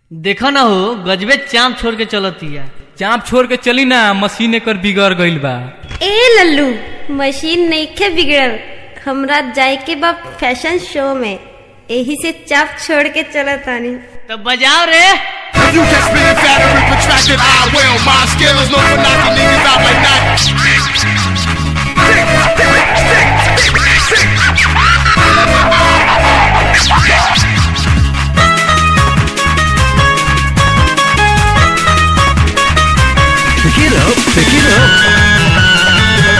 देखा ना हो गजबे चाम छोड़ के चलतिया चाप छोड़ के चली ना मशीन एकर बिगड़ गईल बा ए लल्लू मशीन नईखे बिगड़ल हमरा जाए के बा फैशन शो में एही से चाप छोड़ के चलत तानी तो बजाओ रे You can spin it fatter and protracted. I will. My skills known for knocking niggas out like that. Pick it up, pick it up.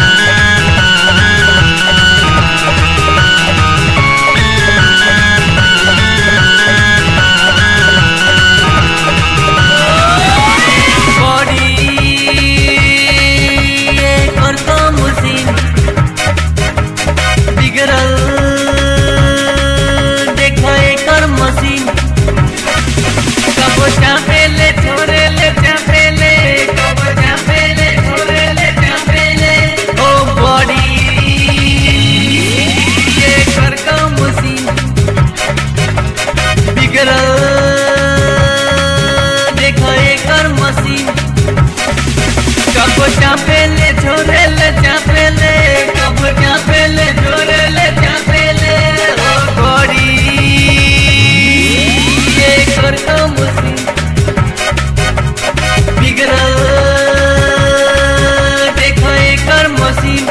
कबो चापेले छोरेले चापेले कबो चापेले छोरेले चापेले ओ गोरी ये कर तो मुसी बिगड़ल देखो एकर मशीन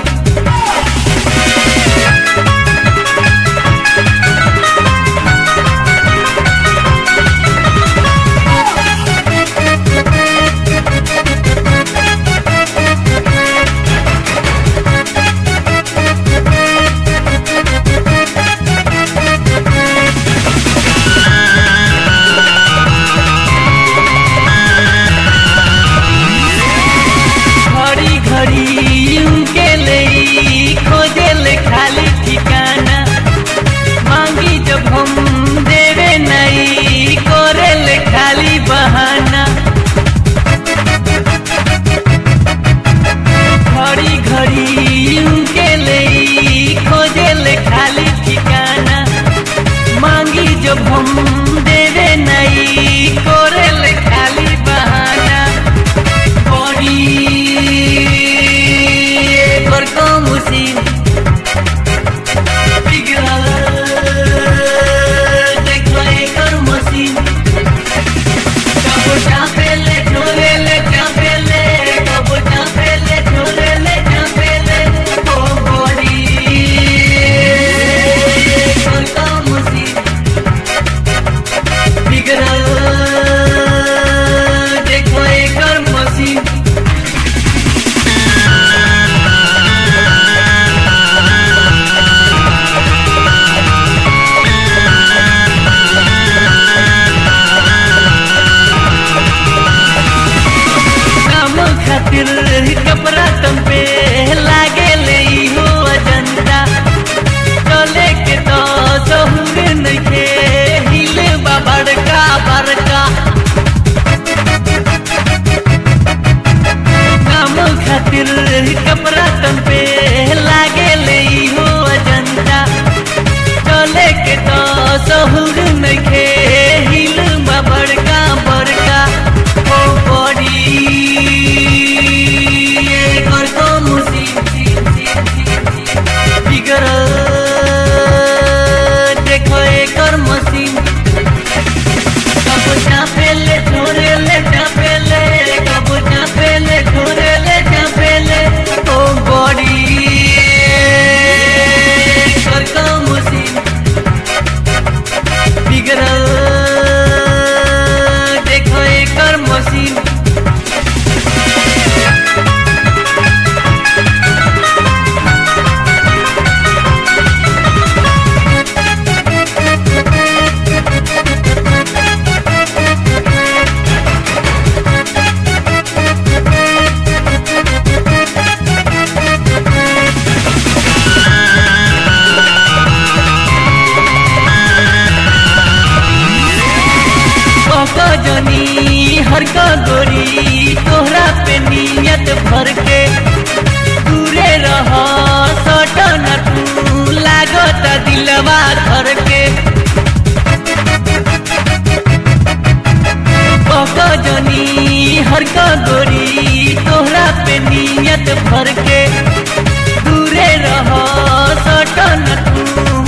घड़ी घड़ी उनके ले खोजे ले खाली ठिकाना मांगी जब हम देवे नहीं करे ले खाली बहाना घड़ी घड़ी उनके ले खोजे ले खाली ठिकाना मांगी जब हम देवे नहीं करे ले खाली बहाना बड़ी एकर कम उसीन बिगड़ल देखो एकर मशीन कबो चापेले छोरेले चापेले कबो चापेले छोरेले चापेले ओ बड़ी एकर कम उसीन बिगड़ल देखो एकर मशीन काम खातिर कपड़ा तुम पे लागे ले हो अजंता चले के तो सहूर नइखे हिले बा बड़का बड़का काम खातिर कपड़ा तुम पे लागे ले हो अजंता चले के तो सहूर नइखे हिल बा बड़का बड़का ओ बड़ी एकर तो मुसीब बिगड़ल देखो एकर मशीन कबो चापेले छोरेले चापेले कबो चापेले छोरेले चापेले ओ बड़ी एकर तो मशीन बिगड़ल देखो एकर मशीन जनी हर का गोरी तोहरा पे नियत भर के दूरे रह सटन तू लागत दिलवा धर के बहक जनी हर का गोरी तोहरा पे नियत भर के दूरे रह सटन तू